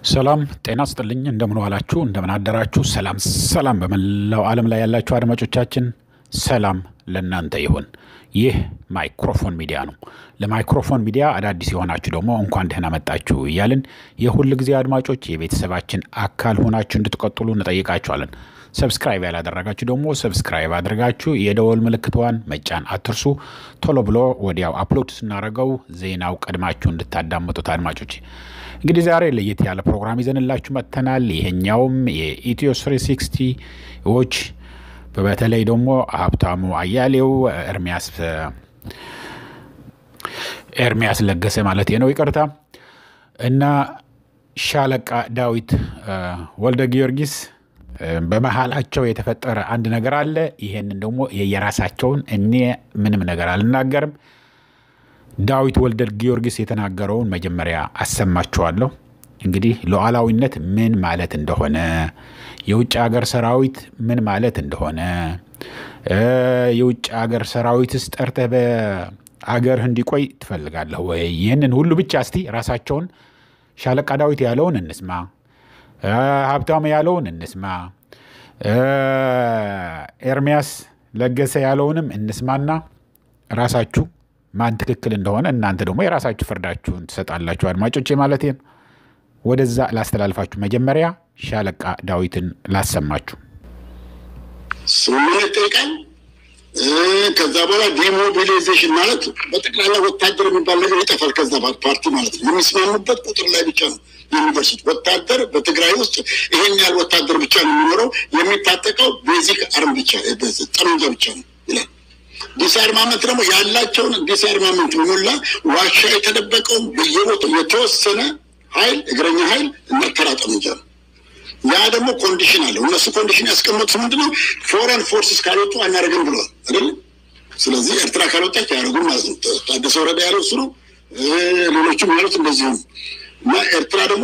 ሰላም ጤና ስጥልኝ። እንደምን ዋላችሁ? እንደምን አደራችሁ? ሰላም ሰላም፣ በመላው ዓለም ላይ ያላችሁ አድማጮቻችን ሰላም ለእናንተ ይሁን። ይህ ማይክሮፎን ሚዲያ ነው። ለማይክሮፎን ሚዲያ አዳዲስ የሆናችሁ ደግሞ እንኳን ደህና መጣችሁ እያልን የሁል ጊዜ አድማጮች የቤተሰባችን አካል ሆናችሁ እንድትቀጥሉ እንጠይቃችኋለን። ሰብስክራይብ ያላደረጋችሁ ደግሞ ሰብስክራይብ አድርጋችሁ የደወል ምልክቷን መጫን አትርሱ። ቶሎ ብሎ ወዲያው አፕሎድ ስናደርገው ዜናው ቀድማችሁ እንድታዳምጡት አድማጮች እንግዲህ ዛሬ ለየት ያለ ፕሮግራም ይዘንላችሁ መጥተናል። ይሄኛውም የኢትዮ ስሪ ሲክስቲዎች በተለይ ደግሞ ሀብታሙ አያሌው ኤርሚያስ ኤርሚያስ ለገሰ ማለት ነው ይቅርታ፣ እና ሻለቃ ዳዊት ወልደ ጊዮርጊስ በመሀላቸው የተፈጠረ አንድ ነገር አለ። ይሄንን ደግሞ የየራሳቸውን እኔ ምንም ነገር አልናገርም። ዳዊት ወልደ ጊዮርጊስ የተናገረውን መጀመሪያ አሰማችኋለሁ። እንግዲህ ሉዓላዊነት ምን ማለት እንደሆነ፣ የውጭ ሀገር ሰራዊት ምን ማለት እንደሆነ፣ የውጭ ሀገር ሰራዊትስ ጠርተህ በአገርህ እንዲቆይ ትፈልጋለህ ወይ? ይህንን ሁሉ ብቻ እስቲ ራሳቸውን ሻለቃ ዳዊት ያለውን እንስማ፣ ሀብታሙ ያለውን እንስማ፣ ኤርሚያስ ለገሰ ያለውንም እንስማና ራሳችሁ ማን ትክክል እንደሆነ እናንተ ደግሞ የራሳችሁ ፍርዳችሁን ትሰጣላችሁ። አድማጮቼ ማለት ነው። ወደዛ ላስተላልፋችሁ። መጀመሪያ ሻለቃ ዳዊትን ላሰማችሁ። ስምምነት ይጠይቃል። ከዛ በኋላ ዲሞቢላይዜሽን ማለት በጠቅላላ ወታደር የሚባል ነገር ይጠፋል። ከዛ ፓርቲ ማለት ነው የሚስማሙበት ቁጥር ላይ ብቻ ነው የሚደርሱት። ወታደር በትግራይ ውስጥ ይሄን ያህል ወታደር ብቻ ነው የሚኖረው። የሚታጠቀው ቤዚክ አርም ብቻ ጠመንጃ ብቻ ነው ይላል። ዲስአርማመንት ደግሞ ያላቸውን ዲስአርማመንት ሙላ ዋሻ የተደበቀውን በየቦታው የተወሰነ ኃይል እግረኛ ኃይል እና ተራ ጠመንጃ ነው። ያ ደግሞ ኮንዲሽን አለው። እነሱ ኮንዲሽን ያስቀመጡት ምንድነው? ፎረን ፎርስስ ካልወጡ አናደርግም ብለዋል አይደለም። ስለዚህ ኤርትራ ካልወጣች አያደርጉም ማለት ነው። ታደሰ ወረዳ ያለው እሱ ነው። ሌሎችም ያሉት እንደዚህ ነው። እና ኤርትራ ደግሞ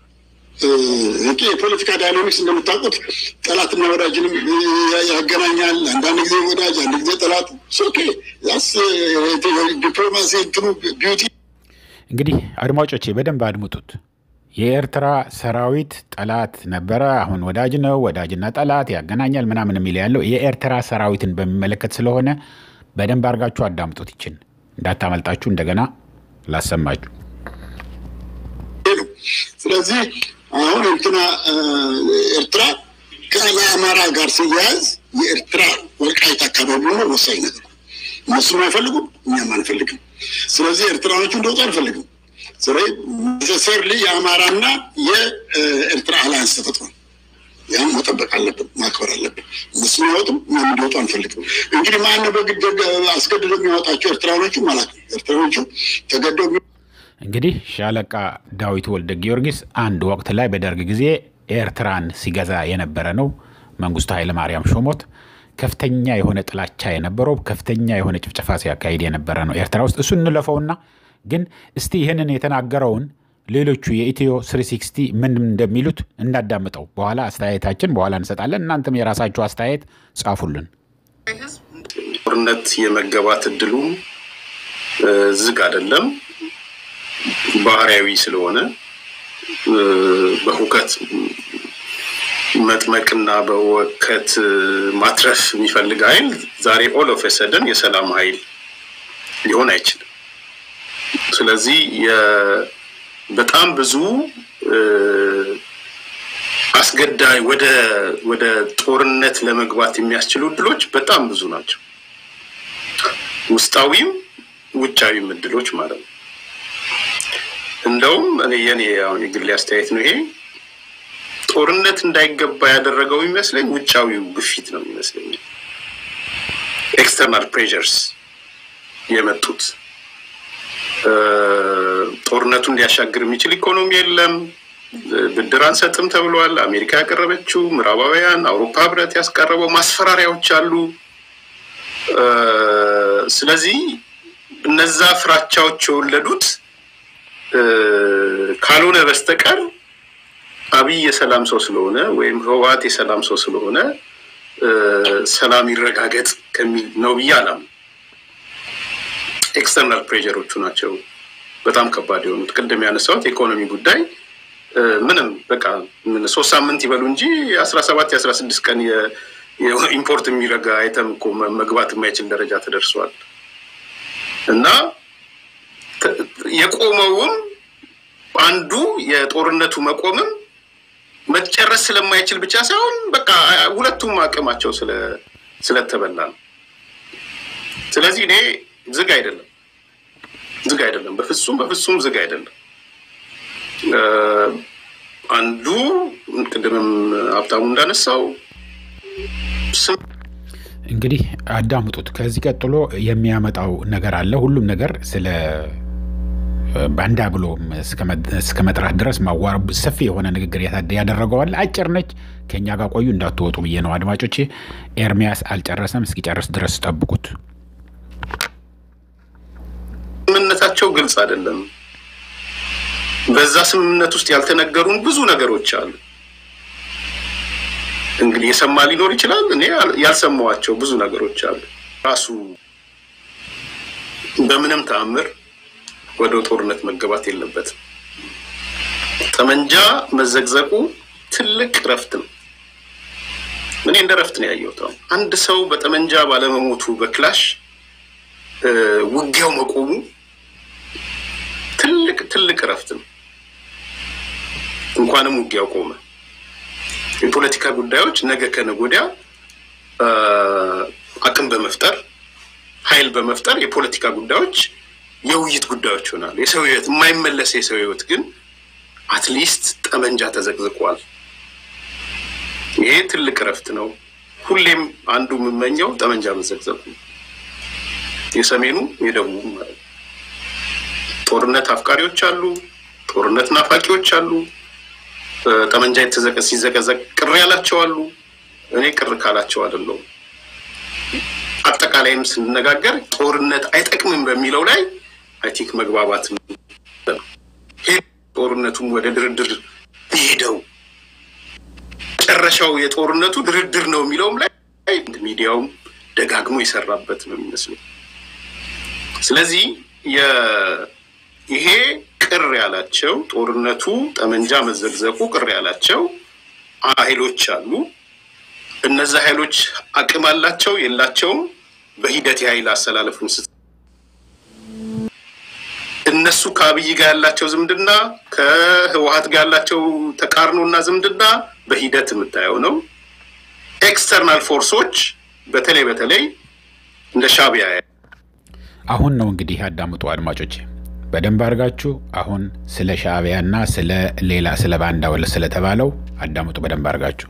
የፖለቲካ ዳይናሚክስ እንደምታውቁት ጠላትና ወዳጅንም ያገናኛል። አንዳንድ ጊዜ ወዳጅ፣ አንድ ጊዜ ጠላት። ኦኬ ስ ዲፕሎማሲ እንትኑ ቢዩቲ እንግዲህ አድማጮቼ በደንብ አድምጡት። የኤርትራ ሰራዊት ጠላት ነበረ፣ አሁን ወዳጅ ነው። ወዳጅና ጠላት ያገናኛል ምናምን የሚል ያለው የኤርትራ ሰራዊትን በሚመለከት ስለሆነ በደንብ አድርጋችሁ አዳምጡት። ይችን እንዳታመልጣችሁ እንደገና ላሰማችሁ። ስለዚህ አሁን እንትና ኤርትራ ከአማራ ጋር ሲያያዝ የኤርትራ ወልቃይት አካባቢ ነው ወሳኝ ነገር። እነሱም አይፈልጉም፣ እኛም አንፈልግም። ስለዚህ ኤርትራኖቹ እንደወጡ አንፈልግም። ስለዚህ ኔሴሰርሊ የአማራና የኤርትራ አላያንስ ተፈጥሯል። ያም መጠበቅ አለብን፣ ማክበር አለብን። እነሱ የሚያወጡም እኛም እንዲወጡ አንፈልግም። እንግዲህ ማነው በግድ አስገድዶ የሚያወጣቸው? ኤርትራኖቹ ማለት ነው። ኤርትራኖቹ ተገደው እንግዲህ ሻለቃ ዳዊት ወልደ ጊዮርጊስ አንድ ወቅት ላይ በደርግ ጊዜ ኤርትራን ሲገዛ የነበረ ነው። መንግስቱ ኃይለማርያም ሾሞት ከፍተኛ የሆነ ጥላቻ የነበረው ከፍተኛ የሆነ ጭፍጨፋ ሲያካሂድ የነበረ ነው ኤርትራ ውስጥ። እሱ እንለፈውና ግን እስቲ ይህንን የተናገረውን ሌሎቹ የኢትዮ ስሪ ሲክስቲ ምን እንደሚሉት እናዳምጠው። በኋላ አስተያየታችን በኋላ እንሰጣለን። እናንተም የራሳችሁ አስተያየት ጻፉልን። ጦርነት የመገባት እድሉ ዝግ አይደለም። ባህሪያዊ ስለሆነ በሁከት መጥመቅና በወከት ማትረፍ የሚፈልግ ኃይል ዛሬ ኦል ኦፍ ሰደን የሰላም ኃይል ሊሆን አይችልም። ስለዚህ በጣም ብዙ አስገዳይ ወደ ወደ ጦርነት ለመግባት የሚያስችሉ እድሎች በጣም ብዙ ናቸው። ውስጣዊም ውጫዊም እድሎች ማለት ነው። እንደውም እኔ የኔ አሁን የግሌ አስተያየት ነው ይሄ ጦርነት እንዳይገባ ያደረገው የሚመስለኝ ውጫዊው ግፊት ነው የሚመስለኝ። ኤክስተርናል ፕሬዠርስ የመጡት ጦርነቱን ሊያሻግር የሚችል ኢኮኖሚ የለም፣ ብድር አንሰጥም ተብሏል። አሜሪካ ያቀረበችው፣ ምዕራባውያን፣ አውሮፓ ህብረት ያስቀረበው ማስፈራሪያዎች አሉ። ስለዚህ እነዛ ፍራቻዎች የወለዱት ካልሆነ በስተቀር አብይ የሰላም ሰው ስለሆነ ወይም ህወሓት የሰላም ሰው ስለሆነ ሰላም ይረጋገጥ ከሚል ነው ብዬ አላምንም። ኤክስተርናል ፕሬዠሮቹ ናቸው በጣም ከባድ የሆኑት። ቅድም ያነሳሁት የኢኮኖሚ ጉዳይ ምንም በቃ ሶስት ሳምንት ይበሉ እንጂ የአስራ ሰባት የአስራ ስድስት ቀን ኢምፖርት የሚረጋ አይተም እኮ መግባት የማይችል ደረጃ ተደርሷል። እና የቆመውም አንዱ የጦርነቱ መቆምም መጨረስ ስለማይችል ብቻ ሳይሆን በቃ ሁለቱም አቅማቸው ስለተበላ ነው። ስለዚህ እኔ ዝግ አይደለም ዝግ አይደለም፣ በፍጹም በፍጹም ዝግ አይደለም። አንዱ ቅድምም ሀብታሙ እንዳነሳው እንግዲህ አዳምጡት። ከዚህ ቀጥሎ የሚያመጣው ነገር አለ። ሁሉም ነገር ስለ ባንዳ ብሎ እስከ መጥራት ድረስ ማዋር ሰፊ የሆነ ንግግር ያደረገዋል። አጭር ነች። ከእኛ ጋር ቆዩ እንዳትወጡ ብዬ ነው አድማጮቼ። ኤርሚያስ አልጨረሰም። እስኪጨርስ ድረስ ጠብቁት። ስምምነታቸው ግልጽ አይደለም። በዛ ስምምነት ውስጥ ያልተነገሩን ብዙ ነገሮች አሉ። እንግዲህ የሰማ ሊኖር ይችላል። እኔ ያልሰማዋቸው ብዙ ነገሮች አሉ። ራሱ በምንም ተአምር ወደ ጦርነት መገባት የለበትም። ጠመንጃ መዘግዘቁ ትልቅ እረፍት ነው። እኔ እንደ እረፍት ነው ያየሁት። አንድ ሰው በጠመንጃ ባለመሞቱ በክላሽ ውጊያው መቆሙ ትልቅ ትልቅ እረፍት ነው። እንኳንም ውጊያው ቆመ። የፖለቲካ ጉዳዮች ነገ ከነገ ወዲያ አቅም በመፍጠር ኃይል በመፍጠር የፖለቲካ ጉዳዮች የውይይት ጉዳዮች ይሆናሉ። የሰው ህይወት የማይመለስ የሰው ህይወት ግን አትሊስት ጠመንጃ ተዘቅዝቋል። ይሄ ትልቅ እረፍት ነው። ሁሌም አንዱ የምመኘው ጠመንጃ መዘቅዘቁ የሰሜኑ የደቡቡ ማለት ነው። ጦርነት አፍቃሪዎች አሉ፣ ጦርነት ናፋቂዎች አሉ። ጠመንጃ የተዘቀ ሲዘቀዘቅ ቅር ያላቸው አሉ። እኔ ቅር ካላቸው አይደለሁም። አጠቃላይም ስንነጋገር ጦርነት አይጠቅምም በሚለው ላይ አይ ቲንክ መግባባት ጦርነቱም ወደ ድርድር ሄደው መጨረሻው የጦርነቱ ድርድር ነው የሚለውም ላይ ሚዲያውም ደጋግሞ የሰራበት ነው የሚመስለው። ስለዚህ ይሄ ቅር ያላቸው ጦርነቱ ጠመንጃ መዘግዘቁ ቅር ያላቸው ኃይሎች አሉ። እነዛ ኃይሎች አቅም አላቸው የላቸውም፣ በሂደት የኃይል አሰላለፉን ስ እነሱ ከአብይ ጋር ያላቸው ዝምድና ከህወሀት ጋር ያላቸው ተቃርኖና ዝምድና በሂደት የምታየው ነው። ኤክስተርናል ፎርሶች በተለይ በተለይ እንደ ሻዕቢያ አሁን ነው እንግዲህ ያዳምጡ አድማጮች በደንብ አድርጋችሁ አሁን ስለ ሻዕቢያና ስለ ሌላ ስለ ባንዳ ወለ ስለተባለው አዳምጡ በደንብ አድርጋችሁ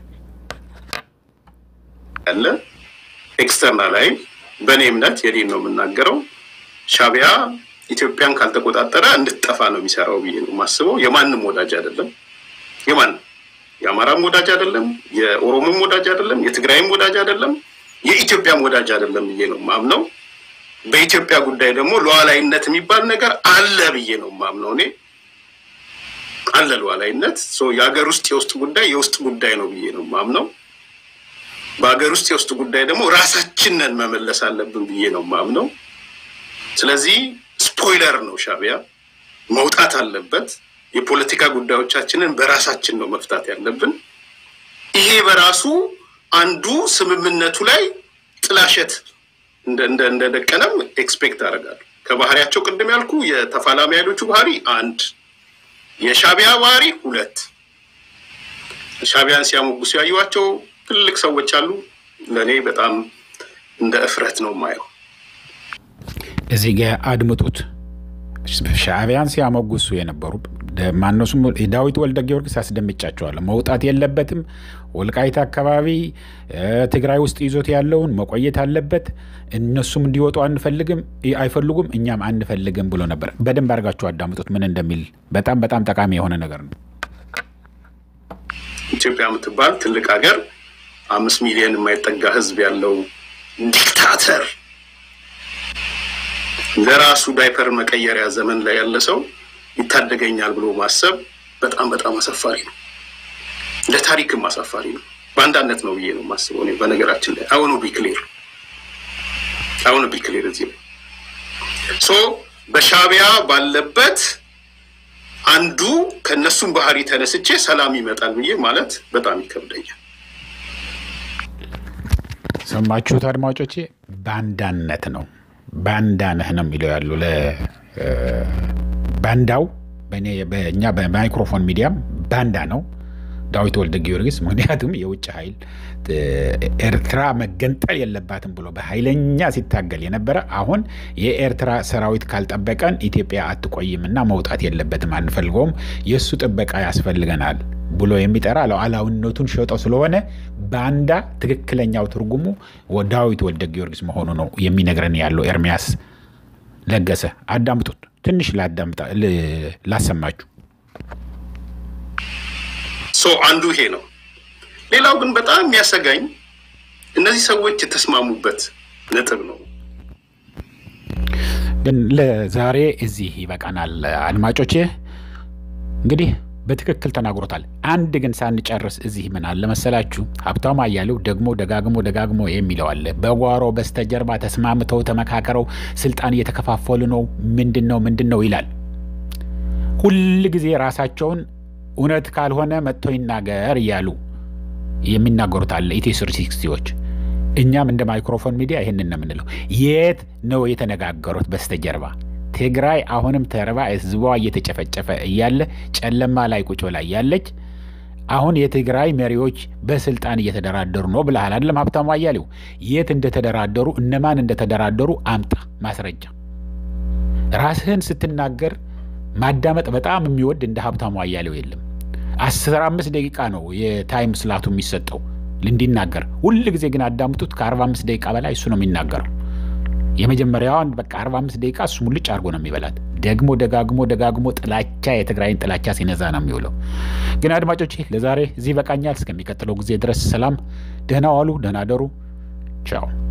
ያለ ኤክስተርናል ላይ በእኔ እምነት የኔን ነው የምናገረው። ሻዕቢያ ኢትዮጵያን ካልተቆጣጠረ እንድትጠፋ ነው የሚሰራው ብዬ ነው የማስበው። የማንም ወዳጅ አይደለም። የማንም የአማራም ወዳጅ አይደለም፣ የኦሮሞም ወዳጅ አይደለም፣ የትግራይም ወዳጅ አይደለም፣ የኢትዮጵያም ወዳጅ አይደለም ብዬ ነው ማምነው። በኢትዮጵያ ጉዳይ ደግሞ ሉዓላዊነት የሚባል ነገር አለ ብዬ ነው ማምነው። እኔ አለ ሉዓላዊነት። የሀገር ውስጥ የውስጥ ጉዳይ የውስጥ ጉዳይ ነው ብዬ ነው ማምነው። በሀገር ውስጥ የውስጥ ጉዳይ ደግሞ ራሳችንን መመለስ አለብን ብዬ ነው ማምነው። ስለዚህ ስፖይለር ነው ሻዕቢያ መውጣት አለበት። የፖለቲካ ጉዳዮቻችንን በራሳችን ነው መፍታት ያለብን። ይሄ በራሱ አንዱ ስምምነቱ ላይ ጥላሸት እንደደቀነም ኤክስፔክት አደርጋለሁ። ከባህሪያቸው ቅድም ያልኩ የተፋላሚ ኃይሎቹ ባህሪ አንድ፣ የሻዕቢያ ባህሪ ሁለት። ሻዕቢያን ሲያሞግሱ ያዩዋቸው ትልቅ ሰዎች አሉ። ለእኔ በጣም እንደ እፍረት ነው የማየው። እዚህ ጋ አድምጡት። ሻዕቢያን ሲያሞግሱ የነበሩ ማነሱም ዳዊት ወልደ ጊዮርጊስ አስደምጫቸዋለሁ። መውጣት የለበትም ወልቃይት አካባቢ ትግራይ ውስጥ ይዞት ያለውን መቆየት አለበት። እነሱም እንዲወጡ አንፈልግም አይፈልጉም፣ እኛም አንፈልግም ብሎ ነበር። በደንብ አድርጋችሁ አዳምጡት ምን እንደሚል። በጣም በጣም ጠቃሚ የሆነ ነገር ነው። ኢትዮጵያ የምትባል ትልቅ ሀገር አምስት ሚሊዮን የማይጠጋ ሕዝብ ያለው ዲክታተር ለራሱ ዳይፐር መቀየሪያ ዘመን ላይ ያለ ሰው ይታደገኛል ብሎ ማሰብ በጣም በጣም አሳፋሪ ነው። ለታሪክም አሳፋሪ ነው። በአንዳነት ነው ብዬ ነው የማስበው። እኔ በነገራችን ላይ አሁኑ ቢክሌር አሁኑ ቢክሌር እዚህ ላይ ሶ በሻዕቢያ ባለበት አንዱ ከእነሱም ባህሪ ተነስቼ ሰላም ይመጣል ብዬ ማለት በጣም ይከብደኛል። ሰማችሁት አድማጮቼ? ባንዳነት ነው። ባንዳ ነህ ነው የሚለው ያሉ ባንዳው በእኛ በማይክሮፎን ሚዲያም ባንዳ ነው ዳዊት ወልደ ጊዮርጊስ። ምክንያቱም የውጭ ኃይል ኤርትራ መገንጠል የለባትም ብሎ በኃይለኛ ሲታገል የነበረ አሁን የኤርትራ ሰራዊት ካልጠበቀን ኢትዮጵያ አትቆይምና መውጣት የለበትም አንፈልገውም፣ የእሱ ጥበቃ ያስፈልገናል ብሎ የሚጠራ ሉዓላዊነቱን ሸጠው ስለሆነ ባንዳ ትክክለኛው ትርጉሙ ዳዊት ወልደ ጊዮርጊስ መሆኑ ነው የሚነግረን ያለው ኤርሚያስ ለገሰ። አዳምጡት፣ ትንሽ ላሰማችሁ። አንዱ ይሄ ነው። ሌላው ግን በጣም የሚያሰጋኝ እነዚህ ሰዎች የተስማሙበት ነጥብ ነው። ግን ለዛሬ እዚህ ይበቃናል አድማጮቼ። እንግዲህ በትክክል ተናግሮታል። አንድ ግን ሳንጨርስ እዚህ ምን አለ መሰላችሁ፣ ሀብታሙ አያሌው ደግሞ ደጋግሞ ደጋግሞ የሚለው አለ። በጓሮ በስተጀርባ ተስማምተው ተመካከረው ስልጣን እየተከፋፈሉ ነው፣ ምንድን ነው ምንድን ነው ይላል። ሁል ጊዜ ራሳቸውን እውነት ካልሆነ መጥቶ ይናገር እያሉ የሚናገሩት አለ ኢትዮ ስሪ ሲክስቲዎች። እኛም እንደ ማይክሮፎን ሚዲያ ይህንን ነው የምንለው። የት ነው የተነጋገሩት በስተጀርባ? ትግራይ አሁንም ተርባ ህዝቧ እየተጨፈጨፈ እያለ ጨለማ ላይ ቁጭ ብላ እያለች አሁን የትግራይ መሪዎች በስልጣን እየተደራደሩ ነው ብለሃል አይደለም ሀብታሙ አያሌው? የት እንደተደራደሩ እነማን እንደተደራደሩ አምጣ ማስረጃ። ራስህን ስትናገር ማዳመጥ በጣም የሚወድ እንደ ሀብታሙ አያሌው የለም። አስራ አምስት ደቂቃ ነው የታይም ስላቱ የሚሰጠው እንዲናገር። ሁል ጊዜ ግን አዳምጡት። ከአርባ አምስት ደቂቃ በላይ እሱ ነው የሚናገረው። የመጀመሪያዋን በቃ አርባ አምስት ደቂቃ እሱ ሙልጭ አድርጎ ነው የሚበላት። ደግሞ ደጋግሞ ደጋግሞ ጥላቻ የትግራይን ጥላቻ ሲነዛ ነው የሚውለው። ግን አድማጮች ለዛሬ እዚህ ይበቃኛል። እስከሚቀጥለው ጊዜ ድረስ ሰላም፣ ደህና ዋሉ፣ ደህና ደሩ። ቻው